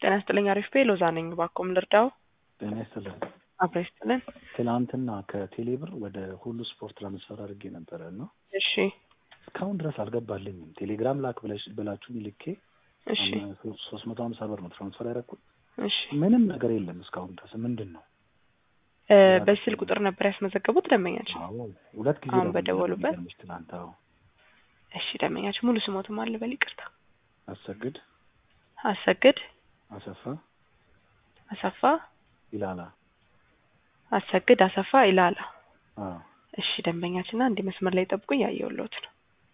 ጤና ይስጥልኝ። አሪፍ ቤ ሎዛ ነኝ። ባኮም ልርዳው? ጤና ይስጥልን። አብረ ይስጥልን። ትናንትና ከቴሌብር ወደ ሁሉ ስፖርት ትራንስፈር አድርጌ ነበረ እና እሺ እስካሁን ድረስ አልገባልኝም። ቴሌግራም ላክ ብለሽ ብላችሁ ልኬ እሺ ሶስት መቶ ሀምሳ ብር ነው ትራንስፈር ያደረኩት። እሺ ምንም ነገር የለም እስካሁን ድረስ ምንድን ነው? እ በዚህ ስልክ ቁጥር ነበር ያስመዘገቡት ደንበኛችን? አዎ ሁለት ጊዜ አሁን ደውዬ በደወሉበት? የሚገርምሽ ትናንት። አዎ እሺ ደንበኛችን ሙሉ ስሞትም አለ በል ይቅርታ። አሰግድ አሰግድ አሰፋ አሰፋ ይላላ። አሰግድ አሰፋ ይላላ። አዎ እሺ ደንበኛችን አንድ መስመር ላይ ጠብቁኝ፣ ያየሁልዎት ነው።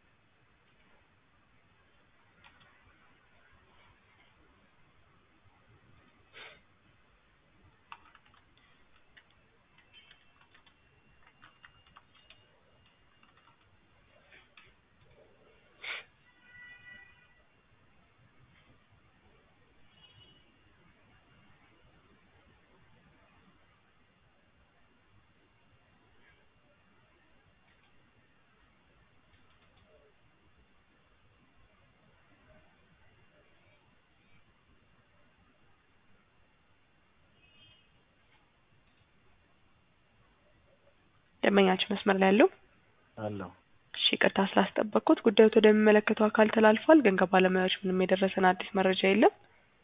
ደንበኛችን መስመር ላይ ያለው አለው እሺ ይቅርታ ስላስጠበቅኩት ጉዳዩ ወደሚመለከተው አካል ተላልፏል፣ ግን ከባለሙያዎች ምንም የደረሰን አዲስ መረጃ የለም።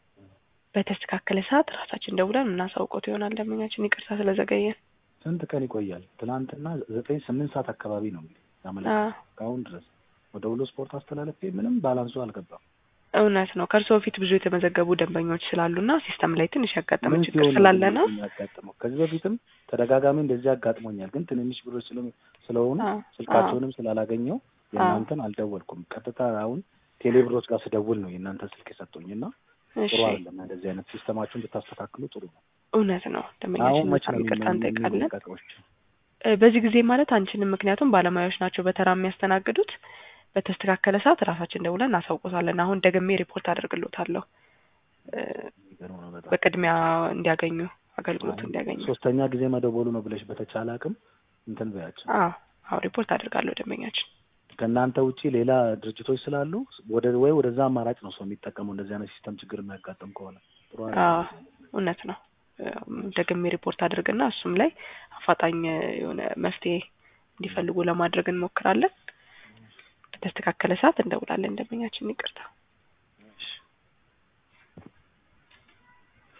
በተስተካከለ ሰዓት ራሳችን ደውለን የምናሳውቀው ይሆናል። ደንበኛችን ይቅርታ ስለዘገየን። ስንት ቀን ይቆያል? ትናንትና ዘጠኝ ስምንት ሰዓት አካባቢ ነው እንግዲህ ያመለከተው አዎ እስካሁን ድረስ ወደ ሁሉ ስፖርት አስተላለፌ ምንም ባላንሱ አልገባም። እውነት ነው። ከእርስዎ በፊት ብዙ የተመዘገቡ ደንበኞች ስላሉና ሲስተም ላይ ትንሽ ያጋጠመ ምን ችግር ሲሆን ነው ስላለ ነው። የሚያጋጥመው? ከዚህ በፊትም ተደጋጋሚ እንደዚህ አጋጥሞኛል። ግን ትንንሽ ብሮች ስለ- ስለሆኑ አዎ ስልካቸውንም ስላላገኘው የእናንተን አልደወልኩም። ቀጥታ አሁን ቴሌብሮች ጋር ስደውል ነው የእናንተ ስልክ የሰጡኝ እና እሺ ጥሩ አይደለም። እንደዚህ አይነት ሲስተማችሁን ብታስተካክሉ ጥሩ ነው። እውነት ነው። አሁን ደንበኛችን መቼ በጣም ነው ይቅርታ እንጠይቃለን። የሚለቀቀዎች? እ በዚህ ጊዜ ማለት አንችልም፣ ምክንያቱም ባለሙያዎች ናቸው በተራ የሚያስተናግዱት። በተስተካከለ ሰዓት ራሳችን ደውለን እናሳውቆታለን። አሁን ደግሜ ሪፖርት አደርግሎታለሁ እ የሚገርም ነው በጣም። በቅድሚያ እንዲያገኙ አገልግሎት አሁን እንዲያገኙ። ሶስተኛ ጊዜ መደወሉ ነው ብለሽ በተቻለ አቅም እንትን በያቸው። አዎ አዎ ሪፖርት አደርጋለሁ ደንበኛችን። ከእናንተ ውጪ ሌላ ድርጅቶች ስላሉ ወደ ወይ ወደዛ አማራጭ ነው ሰው የሚጠቀመው እንደዚህ አይነት ሲስተም ችግር የሚያጋጥም ከሆነ ጥሩ አይደለም። አዎ እውነት ነው። እም፣ ደግሜ ሪፖርት አድርግና እሱም ላይ አፋጣኝ የሆነ መፍትሄ እንዲፈልጉ ለማድረግ እንሞክራለን። በተስተካከለ ሰዓት እንደውላለን። ደንበኛችን ይቅርታ